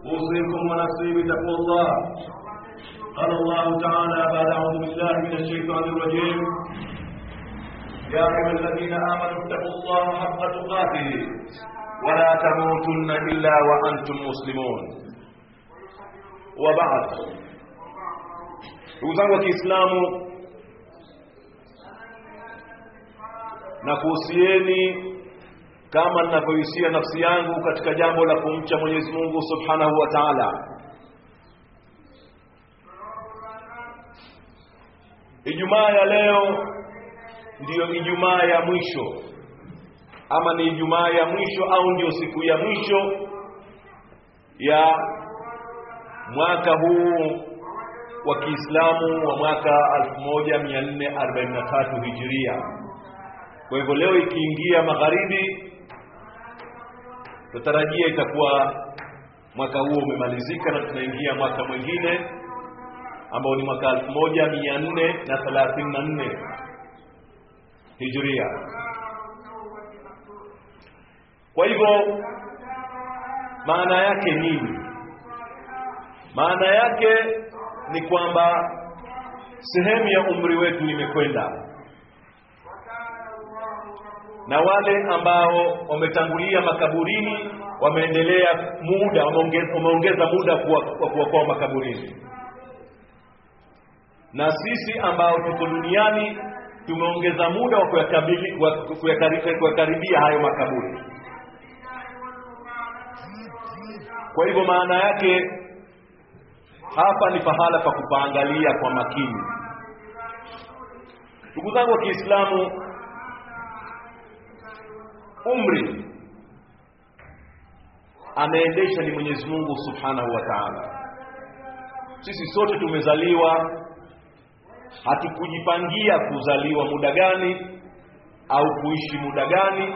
أوصيكم ونفسي بتقوى الله قال الله تعالى بعد أعوذ بالله من الشيطان الرجيم يا أيها الذين آمنوا اتقوا الله حق تقاته ولا تموتن إلا وأنتم مسلمون وبعد ndugu zangu wa Kiislamu na kuhusieni kama ninavyohusia nafsi yangu katika jambo la kumcha Mwenyezi Mungu Subhanahu wa Ta'ala. Ijumaa ya leo ndiyo Ijumaa ya mwisho ama ni Ijumaa ya mwisho au ndiyo siku ya mwisho ya mwaka huu wa Kiislamu wa mwaka 1443 Hijiria. Kwa hivyo leo ikiingia magharibi, tutarajia itakuwa mwaka huo umemalizika na tunaingia mwaka mwingine ambao ni mwaka 1434 Hijiria. Kwa hivyo maana yake nini? Maana yake ni kwamba sehemu ya umri wetu imekwenda na wale ambao wametangulia makaburini wameendelea muda wameongeza muda wa kuwa kwao makaburini na sisi ambao tuko duniani tumeongeza muda wa kuyakaribia hayo makaburi kwa hivyo maana yake hapa ni pahala pa kupaangalia kwa makini ndugu zangu wa Kiislamu umri anaendesha ni Mwenyezi Mungu Subhanahu wa Ta'ala sisi sote tumezaliwa hatukujipangia kuzaliwa muda gani au kuishi muda gani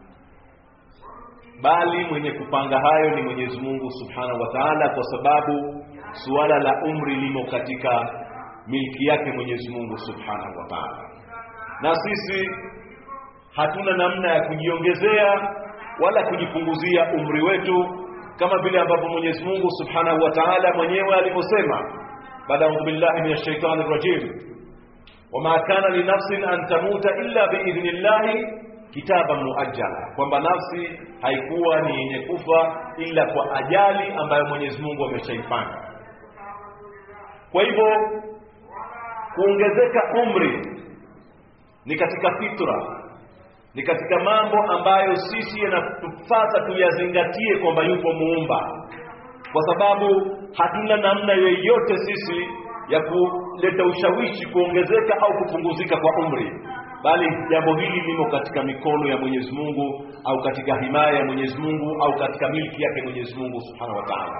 bali mwenye kupanga hayo ni Mwenyezi Mungu Subhanahu wa Ta'ala kwa sababu suala la umri limo katika milki yake Mwenyezi Mungu Subhanahu wa Ta'ala na sisi hatuna namna ya kujiongezea wala kujipunguzia umri wetu kama vile ambavyo Mwenyezi Mungu Subhanahu wa Ta'ala mwenyewe alivyosema baada ya billahi minash shaitani rajim wama kana li nafsin an tamuta illa biidhnillahi kitaban muajjala kwamba nafsi haikuwa ni yenye kufa ila kwa ajali ambayo Mwenyezi Mungu ameshaipanga kwa hivyo kuongezeka umri ni katika fitra ni katika mambo ambayo sisi yanatupasa tuyazingatie kwamba yupo muumba kwa sababu hatuna namna yoyote sisi ya kuleta ushawishi kuongezeka au kupunguzika kwa umri bali jambo hili limo katika mikono ya Mwenyezi Mungu au katika himaya ya Mwenyezi Mungu au katika milki yake Mwenyezi Mungu Subhanahu wa Ta'ala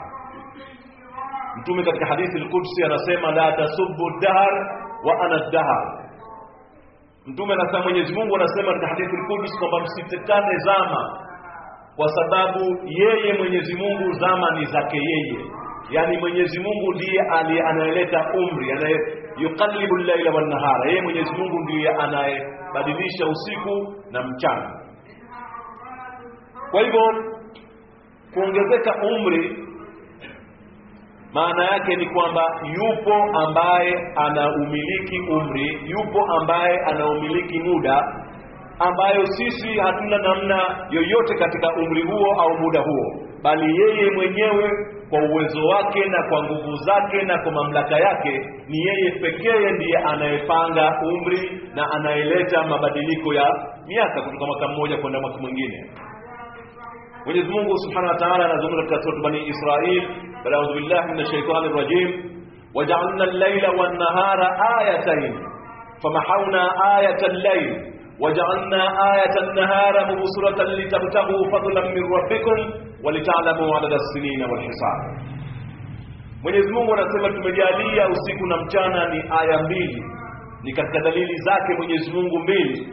Mtume katika hadithi al-Qudsi anasema la tasubbu dahr wa ana dahr Mtume anasema Mwenyezi Mungu anasema katika hadithi al-Qudsi kwamba msitekane zama kwa sababu yeye Mwenyezi Mungu zama ni zake yeye yani Mwenyezi Mungu ndiye anayeleta umri anaye yuqallibu al-laila wan-nahara yeye Mwenyezi Mungu ndiye anayebadilisha usiku na mchana kwa hivyo kuongezeka umri maana yake ni kwamba yupo ambaye anaumiliki umri yupo ambaye anaumiliki muda ambayo sisi hatuna namna yoyote katika umri huo au muda huo bali yeye mwenyewe kwa uwezo wake na kwa nguvu zake na kwa mamlaka yake ni yeye pekee ndiye anayepanga umri na anayeleta mabadiliko ya miaka kutoka mwaka mmoja kwenda mwaka mwingine Mwenyezi Mungu Subhanahu wa Ta'ala anazungumza katika sura Bani Israil baada ya billahi minash shaitani rajim waja'alna al-layla wan-nahara ayatayn famahawna ayata al-layl waja'alna ayata an-nahara mubsiratan litabtaghu fadlan min rabbikum walita'lamu 'adada as-sinina wal-hisab Mwenyezi Mungu anasema tumejalia usiku na mchana ni aya mbili ni katika dalili zake Mwenyezi Mungu mbili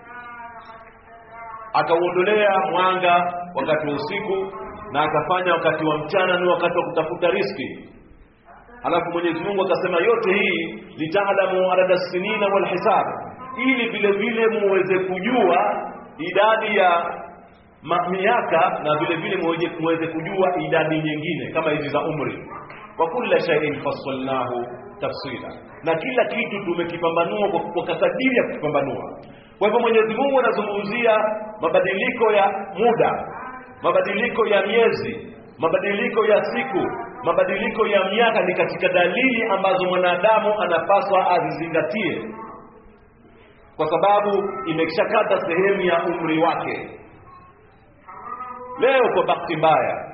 akauondolea mwanga wakati wa usiku na akafanya wakati wa mchana ni wakati wa kutafuta riski alafu Mwenyezi Mungu akasema yote hii litaalamu adada sinina wal hisab ili vile vile muweze kujua idadi ya ma, miaka na vile vile muweze, muweze kujua idadi nyingine kama hizi za umri wa kulla shay'in fassalnahu tafsila na kila kitu tumekipambanua kwa, kwa kadiri ya kukipambanua kwa hivyo Mwenyezi Mungu anazungumzia mabadiliko ya muda mabadiliko ya miezi mabadiliko ya siku mabadiliko ya miaka ni katika dalili ambazo mwanadamu anapaswa azizingatie kwa sababu imeshakata sehemu ya umri wake leo kwa bahati mbaya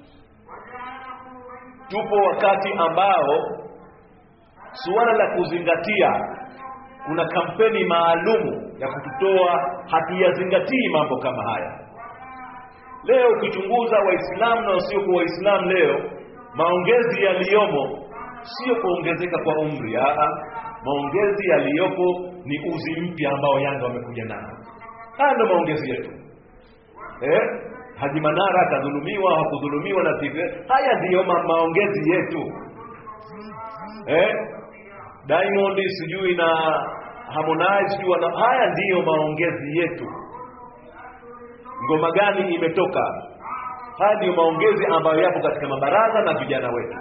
tupo wakati ambao suala la kuzingatia kuna kampeni maalumu ya kututoa hatuyazingatii mambo kama haya leo ukichunguza waislamu na wasiokuwa waislamu leo maongezi yaliyomo sio kuongezeka kwa umri aa maongezi yaliyopo ni uzi mpya ambao yanga wamekuja nao haya ndo maongezi yetu eh? haji manara akadhulumiwa hakudhulumiwa na tive haya ndiyo ma maongezi yetu eh? diamond sijui na harmonize sijui wana haya ndiyo maongezi yetu ngoma gani imetoka haya ndiyo maongezi ambayo yapo katika mabaraza na vijana wetu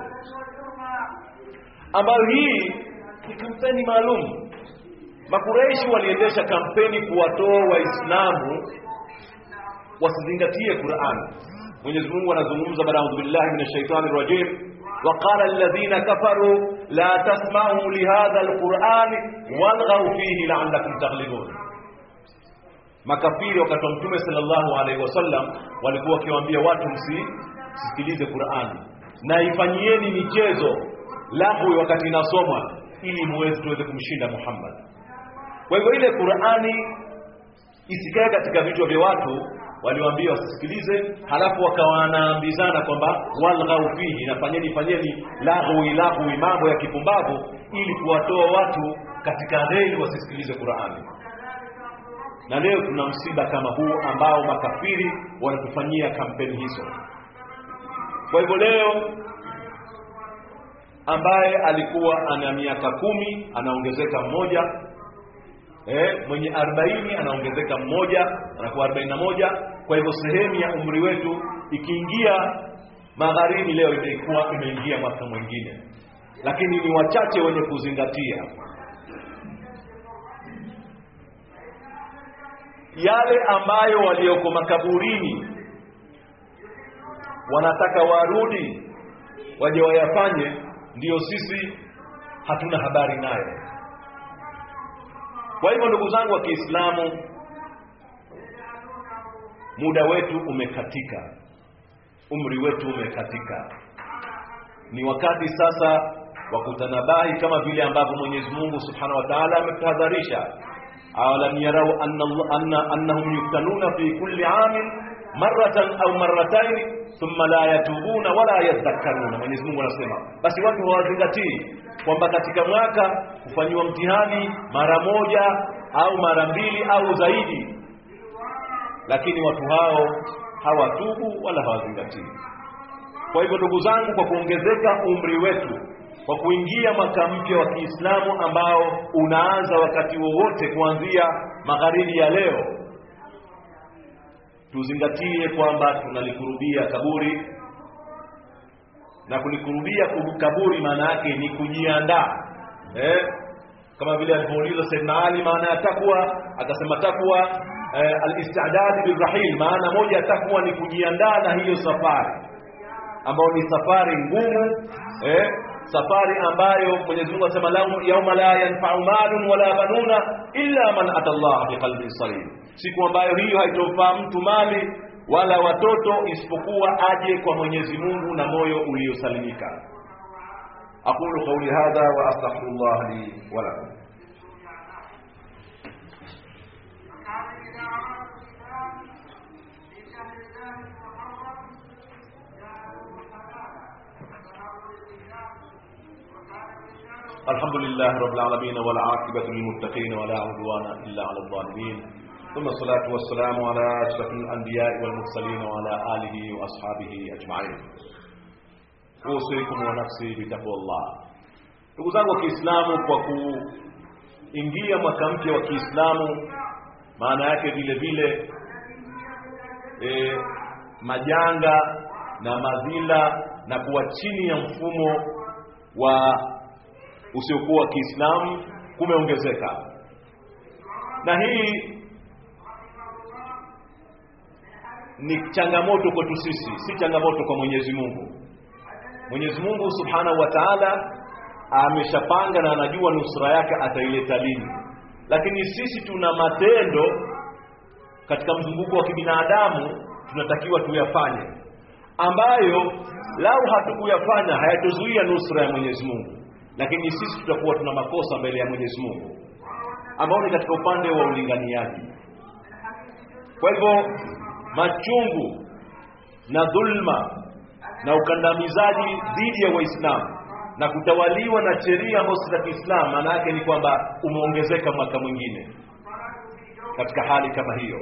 ambayo hii ni kampeni maalum makureishi waliendesha kampeni kuwatoa waislamu wasizingatie Qur'an. Mwenyezi Mungu anazungumza baada ya billahi minash shaitani rajim وقال الذين كفروا لا تسمعوا لهذا القرآن والغوا فيه لعلكم تغلبون makafiri wakati wa mtume sallallahu alaihi wasallam walikuwa wakiwaambia watu msisikilize Qur'ani na ifanyieni michezo lahwi wakati inasomwa ili muweze tuweze kumshinda Muhammad kwa hivyo ile Qur'ani isikae katika vichwa vya watu waliwaambia wasisikilize halafu wakawa wanaambizana kwamba walghau fihi na fanyeni fanyeni lahwi lahwi mambo ya kipumbavu ili kuwatoa watu katika reli wasisikilize Qur'ani na leo tuna msiba kama huu ambao makafiri wanatufanyia kampeni hizo kwa hivyo leo ambaye alikuwa ana miaka kumi anaongezeka mmoja eh, mwenye 40 anaongezeka mmoja anakuwa 41 kwa hivyo sehemu ya umri wetu ikiingia magharibi leo imekuwa imeingia mwaka mwingine lakini ni wachache wenye kuzingatia yale ambayo walioko makaburini wanataka warudi waje wayafanye ndiyo sisi hatuna habari nayo kwa hivyo ndugu zangu wa Kiislamu muda wetu umekatika umri wetu umekatika ni wakati sasa wa kutanabahi kama vile ambavyo Mwenyezi Mungu Subhanahu wa Ta'ala ametahadharisha awalam yarau anna anna annahum yuftanuna fi kulli amin maratan au marratayn thumma la yatubuna wala yadhakkaruna Mwenyezi Mungu anasema basi watu hawazingatii kwamba katika mwaka kufanyiwa mtihani mara moja au mara mbili au zaidi lakini watu hao hawatubu wala hawazingatii kwa hivyo ndugu zangu kwa kuongezeka umri wetu kwa kuingia mwaka mpya wa Kiislamu ambao unaanza wakati wowote kuanzia magharibi ya leo tuzingatie kwamba tunalikurubia kaburi na kulikurubia kaburi maana yake ni kujiandaa eh? kama vile alipouliza Saidna Ali maana ya takwa akasema takwa eh, al-istidad birrahil maana moja ya takwa ni kujiandaa na hiyo safari ambayo ni safari ngumu eh? safari ambayo Mwenyezi Mungu anasema yauma la yanfa'u malun wala banuna illa man ata Allah biqalbin salim siku ambayo hiyo haitomfaa mtu mali wala watoto isipokuwa aje kwa Mwenyezi Mungu na moyo uliosalimika aqulu qawli hadha wa astaghfirullah li wa lakum الحمد لله رب العالمين والعاقبة للمتقين ولا عدوان إلا على الظالمين ثم الصلاة والسلام على أشرف الأنبياء والمرسلين وعلى آله وأصحابه أجمعين أوصيكم ونفسي بتقوى الله ndugu zangu wa Kiislamu kwa kuingia mwaka mpya wa Kiislamu maana yake vile vile e, majanga na madhila na kuwa chini ya mfumo wa usiokuwa wa Kiislamu kumeongezeka, na hii ni changamoto kwetu sisi, si changamoto kwa Mwenyezi Mungu. Mwenyezi Mungu Subhanahu wa Ta'ala ameshapanga na anajua nusura yake ataileta lini, lakini sisi tuna matendo katika mzunguko wa kibinadamu tunatakiwa tuyafanye, ambayo lau hatukuyafanya hayatozuia nusra ya Mwenyezi Mungu, lakini sisi tutakuwa tuna makosa mbele ya Mwenyezi Mungu, ambao ni katika upande wa ulinganiaji. Kwa hivyo machungu na dhulma na ukandamizaji dhidi ya Waislamu na kutawaliwa na sheria ambazo si za Kiislamu, maana yake ni kwamba umeongezeka mwaka mwingine katika hali kama hiyo.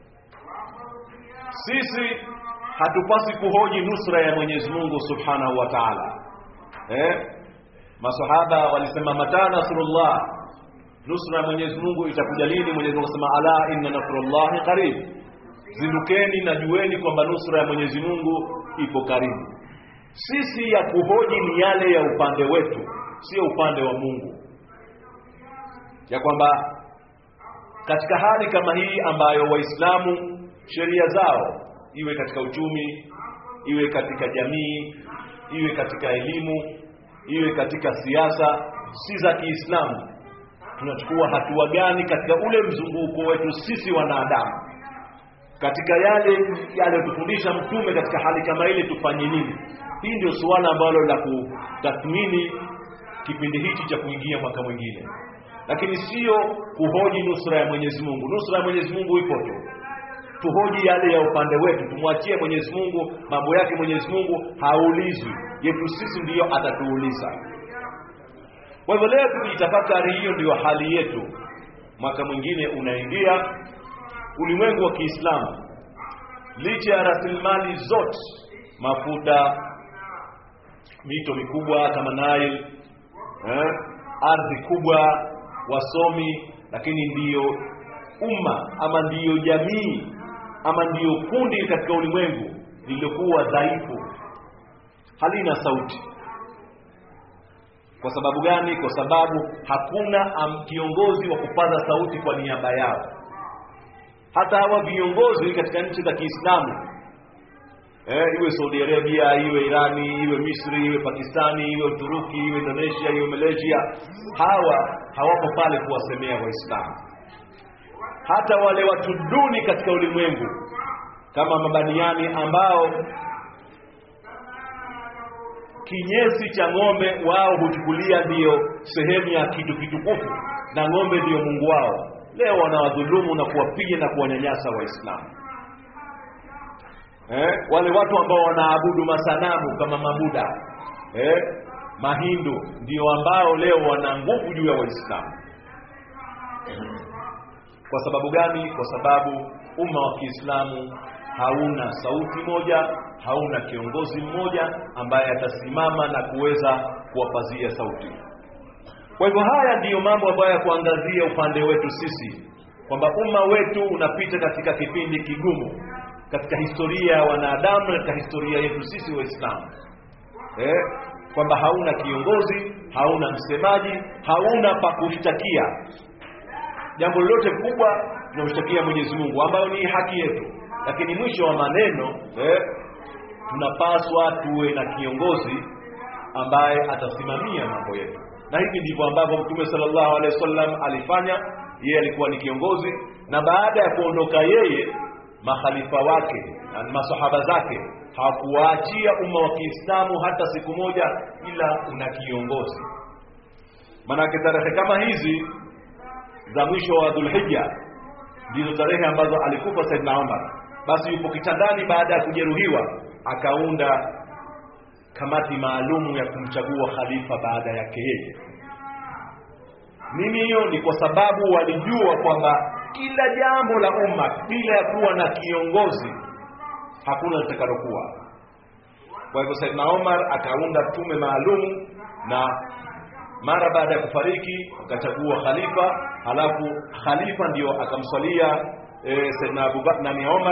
Sisi hatupasi kuhoji nusra ya Mwenyezi Mungu Subhanahu wa Ta'ala. Eh? Masahaba walisema mata nasrullah, nusra ya Mwenyezi Mungu itakuja lini? Mwenyezi Mungu akasema ala inna nasrullahi qarib, zindukeni na jueni kwamba nusra ya Mwenyezi Mungu ipo karibu. Sisi ya kuhoji ni yale ya upande wetu, sio upande wa Mungu, ya kwamba katika hali kama hii ambayo Waislamu sheria zao iwe katika uchumi, iwe katika jamii, iwe katika elimu, iwe katika siasa, si za Kiislamu, tunachukua hatua gani katika ule mzunguko wetu sisi wanadamu, katika yale yaliyotufundisha Mtume katika hali kama ile, tufanye nini? Hii ndio suala ambalo la kutathmini kipindi hichi cha kuingia mwaka mwingine lakini sio kuhoji nusra ya Mwenyezi Mungu. Nusra ya Mwenyezi Mungu ipo tu, tuhoji yale ya upande wetu, tumwachie Mwenyezi Mungu mambo yake. Mwenyezi Mungu haulizwi, yetu sisi ndiyo atatuuliza. Kwa hivyo leo tukijitafakari, hiyo ndiyo hali yetu. Mwaka mwingine unaingia, ulimwengu wa Kiislamu licha ya rasilimali zote, mafuta, mito mikubwa kama Nile, eh, ardhi kubwa wasomi lakini ndiyo umma ama ndiyo jamii ama ndiyo kundi katika ulimwengu lililokuwa dhaifu, halina sauti. Kwa sababu gani? Kwa sababu hakuna kiongozi wa kupaza sauti kwa niaba yao. Hata hawa viongozi katika nchi za Kiislamu eh, iwe Saudi Arabia, iwe Irani, iwe Misri, iwe Pakistani, iwe Uturuki, iwe Indonesia, iwe Malaysia, hawa hawapo pale kuwasemea Waislamu. Hata wale watu duni katika ulimwengu kama mabaniani ambao kinyesi cha ng'ombe wao huchukulia ndiyo sehemu ya kitu kitukufu na ng'ombe ndiyo Mungu wao, leo wanawadhulumu na kuwapiga na kuwanyanyasa Waislamu. Eh, wale watu ambao wanaabudu masanamu kama mabuda eh, mahindu ndio ambao leo wana nguvu juu ya Waislamu. Kwa sababu gani? Kwa sababu umma wa Kiislamu hauna sauti moja, hauna kiongozi mmoja ambaye atasimama na kuweza kuwapazia sauti. Kwa hivyo haya ndiyo mambo ambayo ya kuangazia upande wetu sisi, kwamba umma wetu unapita katika kipindi kigumu katika historia ya wanadamu na katika historia yetu sisi Waislamu eh, kwamba hauna kiongozi, hauna msemaji, hauna pa kushtakia. Jambo lolote kubwa tunamshtakia Mwenyezi Mungu, ambayo ni haki yetu, lakini mwisho wa maneno eh, tunapaswa tuwe na kiongozi ambaye atasimamia mambo yetu, na hivi ndivyo ambavyo Mtume sallallahu alaihi wasallam alifanya. Yeye alikuwa ni kiongozi, na baada ya kuondoka yeye makhalifa wake na masahaba zake hawakuwaachia umma wa Kiislamu hata siku moja, ila una kiongozi. Maanake tarehe kama hizi za mwisho wa Dhulhijja ndizo tarehe ambazo alikufa Saidna Umar. Basi yupo kitandani baada ya kujeruhiwa, akaunda kamati maalumu ya kumchagua khalifa baada yake yeye. Nini hiyo? Ni kwa sababu walijua kwamba kila jambo la umma bila ya kuwa na kiongozi hakuna litakalokuwa. Kwa hivyo Saidna Omar akaunda tume maalum, na mara baada ya kufariki akachagua khalifa, halafu khalifa ndio akamswalia e, Saidna Abubakar nani Omar,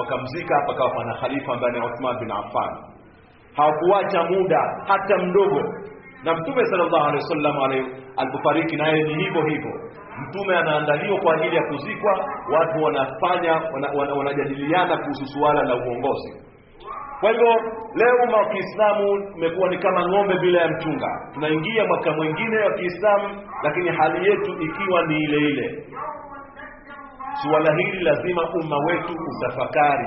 wakamzika pakawa pana khalifa ambaye ni Uthman bin Affan hawakuacha muda hata mdogo na mtume sallallahu alaihi wasallam alipofariki naye ni hivyo hivyo mtume anaandaliwa kwa ajili ya kuzikwa watu wanafanya wanajadiliana wana, wana kuhusu suala la uongozi kwa hivyo leo umma wa Kiislamu umekuwa ni kama ng'ombe bila ya mchunga tunaingia mwaka mwingine wa Kiislamu lakini hali yetu ikiwa ni ile ile suala hili lazima umma wetu utafakari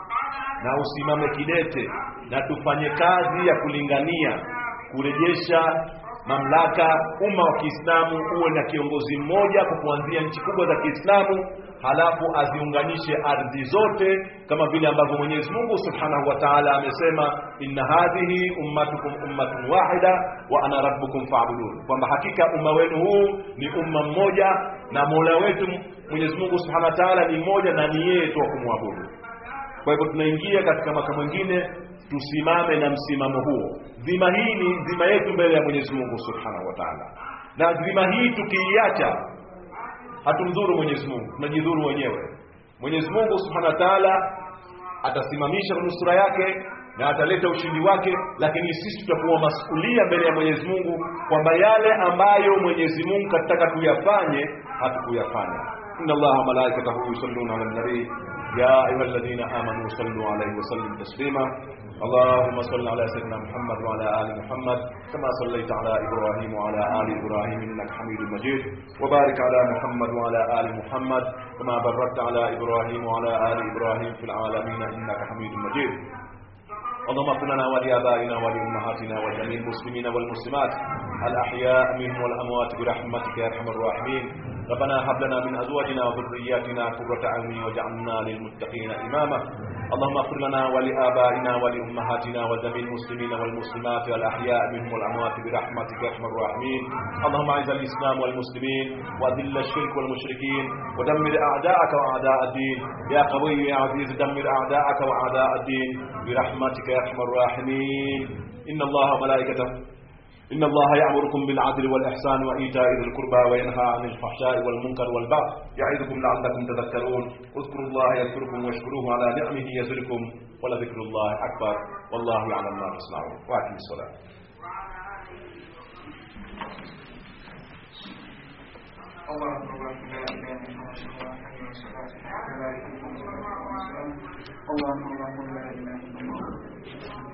na usimame kidete na tufanye kazi ya kulingania kurejesha mamlaka umma wa Kiislamu uwe na kiongozi mmoja kwa kuanzia nchi kubwa za Kiislamu halafu aziunganishe ardhi zote kama vile ambavyo Mwenyezi Mungu Subhanahu wa Ta'ala amesema inna hadhihi ummatukum ummatun wahida wa ana rabbukum fa'budun kwamba hakika umma wenu huu ni umma mmoja na Mola wetu Mwenyezi Mungu Subhanahu wa Ta'ala ni mmoja na ni yeye tu kumwabudu kwa hivyo tunaingia katika mwaka mwingine tusimame na msimamo huo dhima hii ni dhima yetu mbele ya Mwenyezi Mungu Subhanahu wa Ta'ala na dhima hii tukiiacha hatumdhuru Mwenyezi Mungu tunajidhuru wenyewe Mwenyezi Mungu Subhanahu wa Ta'ala atasimamisha nusura yake na ataleta ushindi wake lakini sisi tutakuwa masulia mbele ya Mwenyezi Mungu kwamba yale ambayo Mwenyezi Mungu kataka tuyafanye hatukuyafanya inna Allaha wa malaikatahu yusalluna 'alan nabii يا أيها الذين آمنوا صلوا عليه وسلموا تسليما اللهم صل على سيدنا محمد وعلى آل محمد كما صليت على إبراهيم وعلى آل إبراهيم إنك حميد مجيد وبارك على محمد وعلى آل محمد كما باركت على إبراهيم وعلى آل إبراهيم في العالمين إنك حميد مجيد اللهم اغفر لنا ولآبائنا ولأمهاتنا ولجميع المسلمين والمسلمات الأحياء منهم والأموات برحمتك يا أرحم الراحمين ربنا هب لنا من أزواجنا وذرياتنا قرة أعين واجعلنا للمتقين إماما اللهم اغفر لنا ولآبائنا ولأمهاتنا وجميع المسلمين والمسلمات الأحياء منهم والأموات برحمتك يا أرحم الراحمين اللهم أعز الإسلام والمسلمين وأذل الشرك والمشركين ودمر أعداءك وأعداء الدين يا قوي يا عزيز دمر أعداءك وأعداء الدين برحمتك يا أرحم الراحمين إن الله وملائكته إن الله يأمركم بالعدل والإحسان وإيتاء ذي القربى وينهى عن الفحشاء والمنكر والبغي يعظكم لعلكم تذكرون اذكروا الله يذكركم واشكروه على نعمه يزدكم ولذكر الله أكبر والله يعلم ما تصنعون وأقم الصلاة الله أكبر لا إله إلا الله حي الصلاة لا إله إلا الله اللهم اللهم لا إله إلا الله